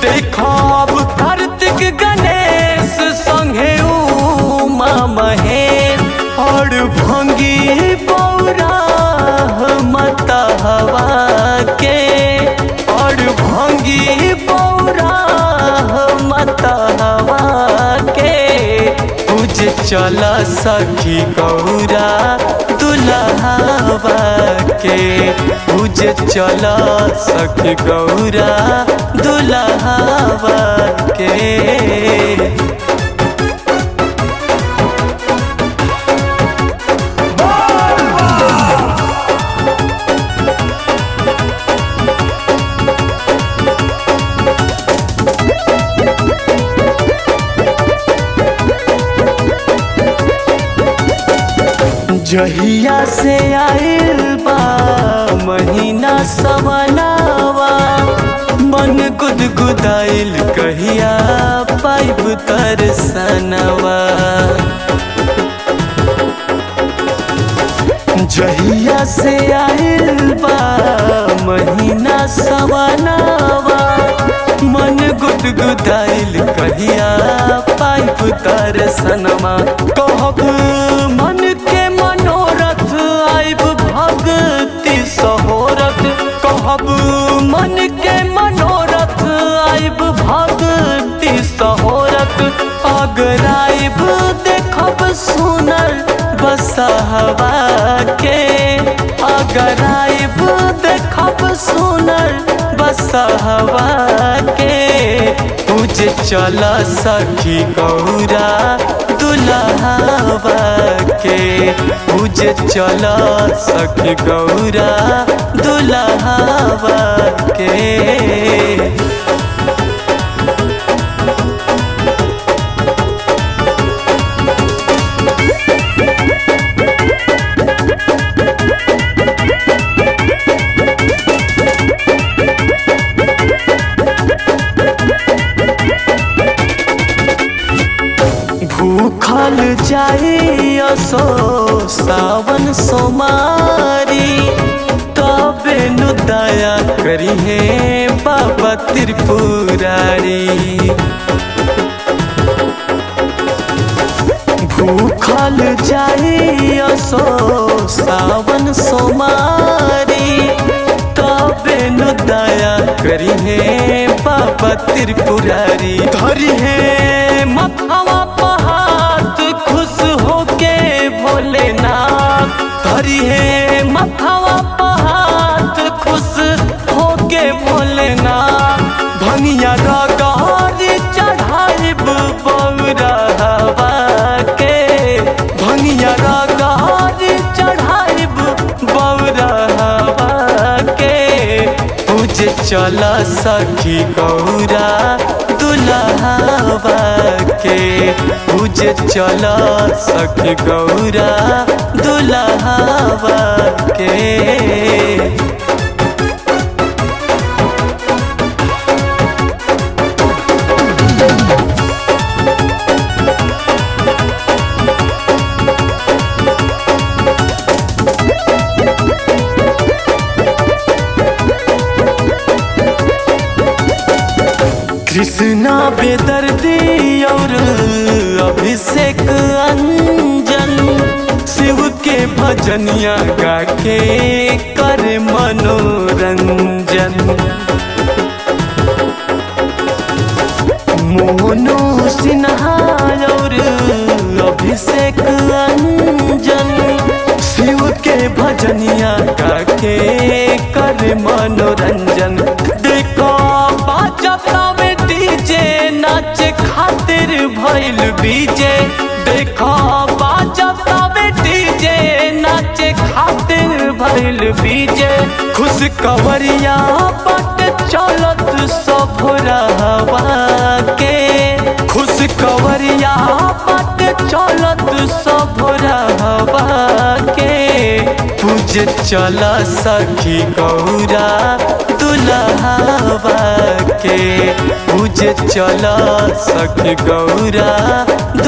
देखब कार्तिक गणेश संगे उमा महेश और भंगी पौरा मता हवा के और भंगी पौरा मता हवा के पूज चल सखी गौरा दुल्हावा के पूज चल सखी गौरा दुल्हावा के जहिया से आइल बा महीना सवनावा मन गुदगुदाइल कहिया पाइब तरसनवा जहिया से आइल बा महीना सवनावा मन गुदगुदाइल कहिया पाइप तरसनमा कहब मन के मनोरथ आइब भक्ति सहोरथ कहब मन के मनोरथ आइब भक्ति सहोरथ अगर आइब देखब सुनर बसहवा के अगर आइब देखब सुनर बसहवा के पूज चल सखी गौरा दुल्हावा के पूज चल सखी गौरा दुल्हावा के भूखल जाई असो सावन सोमारी तबे नु दया करी हे बाबा त्रिपुरारी भूखल जाई असो सावन सोमारी तबे नु दया करी हे बाबा त्रिपुरारी धरी हे मथवा पहात खुश होके भोलेनाथ धरी हे मथवा पहात खुश होके भोलेनाथ भनिया रगारी चढ़ाइब बौरहवा के भनिया रगारी चढ़ाइब बौरहवा के पूज चल सखी गौरा दुल्हावा के पूज चल सखी गौरा दुल्हावा के कृष्णा बेदर्दी और अभिषेक अंजन शिव के भजनिया गा के कर मनोरंजन मोनो सिन्हा और अभिषेक अंजन शिव के भजनिया गा के कर मनोरंजन देखो बाजतावे डीजे नाच खातिर भइल बीजे देखो बाजतावे डीजे नाच खातिर भइल बीजे खुश कवरिया पट चलत सब रहवा के खुश कवरिया पट चलत सब रहवा के पूज चल सखी गौरा दुल्हावा के पूज चल सखी गौरा